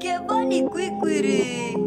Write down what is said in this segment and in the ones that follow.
Kevani kwikwiri.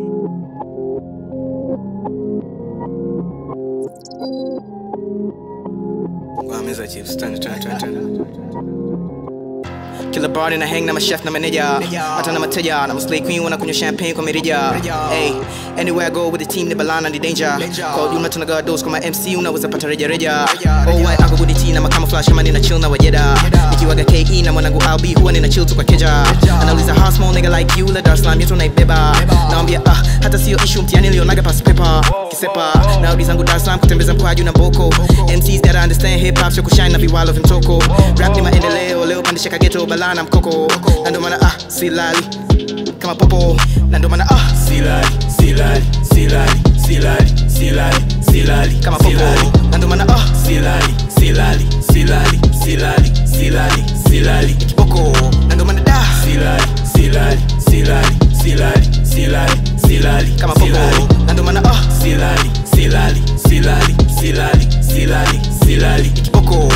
Meza chips, twende twende twende twende. Kila bar na hang na machef na manager hata na mateja na mslay queen wanakunywa champagne kwa mirija hey anywhere I go with the team ni balana ni danger kwa ujumla tunagaa dose kama MC unaweza pata reja reja oh white ako good tea na makama flash kama nina chill na wajeda nikiwaga KE na mwanangu LB huwa nina chill tu kwa keja anauliza how small nigga like you la Dar es Salaam yetu naibeba naambia ah hata sio issue mtiani nilionaga pass paper kisepa narudi zangu Dar es Salaam kutembeza mkwaju na boko MCs gotta understand hip hop sio kushine na viwalo vya mtoko rap ni maendeleo leo pandisha kageto balana mkoko na ndo maana ah silali kama popo na ndo maana ah silali silali silali silali silali silali kama popo na ndo maana ah silali silali silali silali silali silali kiboko na ndo maana da silali silali silali silali silali silali kama popo silali na ndo maana ah silali silali silali silali silali silali kiboko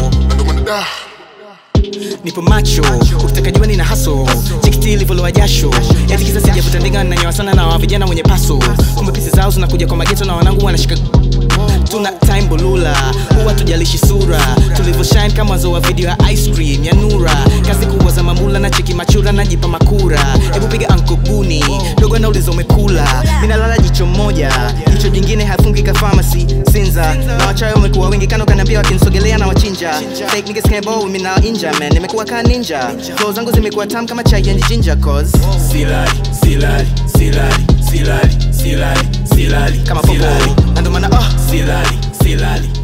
nipo macho ukitaka jua nina haso chikiti livolowa jasho eti kisa sijavuta ndinga nanyoa sana na wa vijana wenye paso kumbe pisi zao zinakuja kwa mageto na wanangu wanashika tuna time bolula huwa tujalishi sura tulivyo shine kama mwanzo wa video ya ice cream ya nura kazi kubwa za mamula na cheki machura najipa makura hebu piga ankobuni dogo anauliza umekula minalala jicho moja jicho jingine hafungi ka pharmacy sinza na wachayo wamekuwa wengi kano kaniambia wakinisogelea na wachinja fake niggas can't bowl with me now inja man nimekuwa ka ninja flow zangu zimekuwa tam kama chai and ginger cause silali silali silali silali silali silali kama popo silali na ndo maana ah silali silali